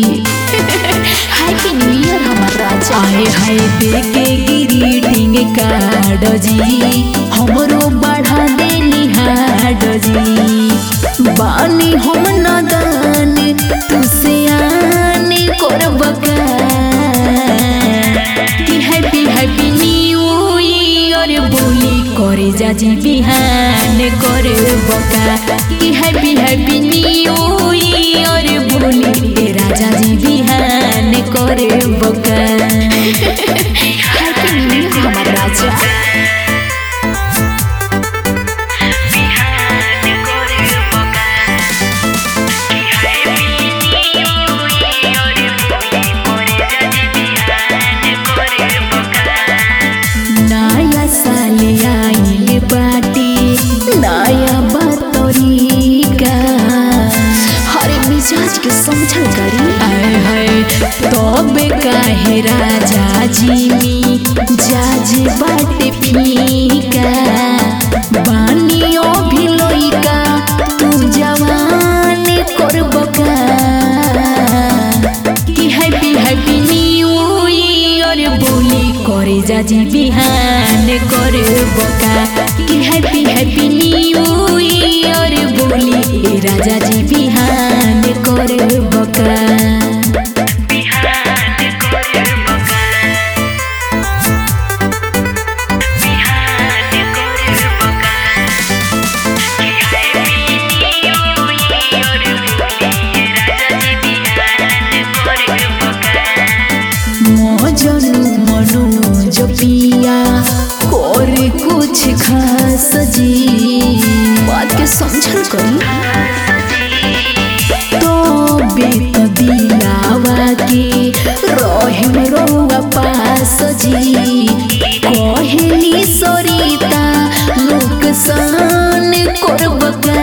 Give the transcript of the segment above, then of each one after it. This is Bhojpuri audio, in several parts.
हैप्पी न्यू ईयर हमार राजा आए हाय देके ग्रीटिंग कार्ड जी हमरो बढ़ा देनी हाड जी बानी हम नदान तुसे आने करबका कि हैप्पी हैप्पी न्यू ईयर बोली करे जाजी बिहान करे बका कि हैप्पी हैप्पी न्यू ईयर बोली ए राजा जी बिहान करे बका हैप्पी न्यू ईयर हमार राजा नया साल आइल बाटे नया बतरीका हरे मिजाज के समझल करी आए हाय तबे काहे राजा जी जाज बाटे फीका बानियो भी लइका तू जवान करबका कि हैप्पी हैप्पी न्यू ईयर बोली करे जाजी बिहान करे बका कि हैप्पी हैप्पी न्यू ईयर बोली ए राजा जी बिहान करे बका मजनू मनोज पिया करे कुछ खास जी बात के समझल करी तबे त दिलावा के रहिम रौआ पास जी कहली सरिता नुकसान करबका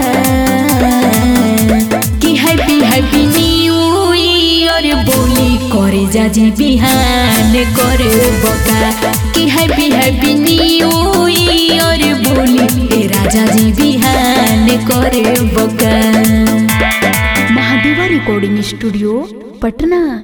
कि हैप्पी हैप्पी न्यू ईयर बोली करे जाजी बिहान करे बका कि हैप्पी हैप्पी न्यू ईयर बोली ए राजा जी बिहान करे बका महादेवा रिकॉर्डिंग स्टूडियो पटना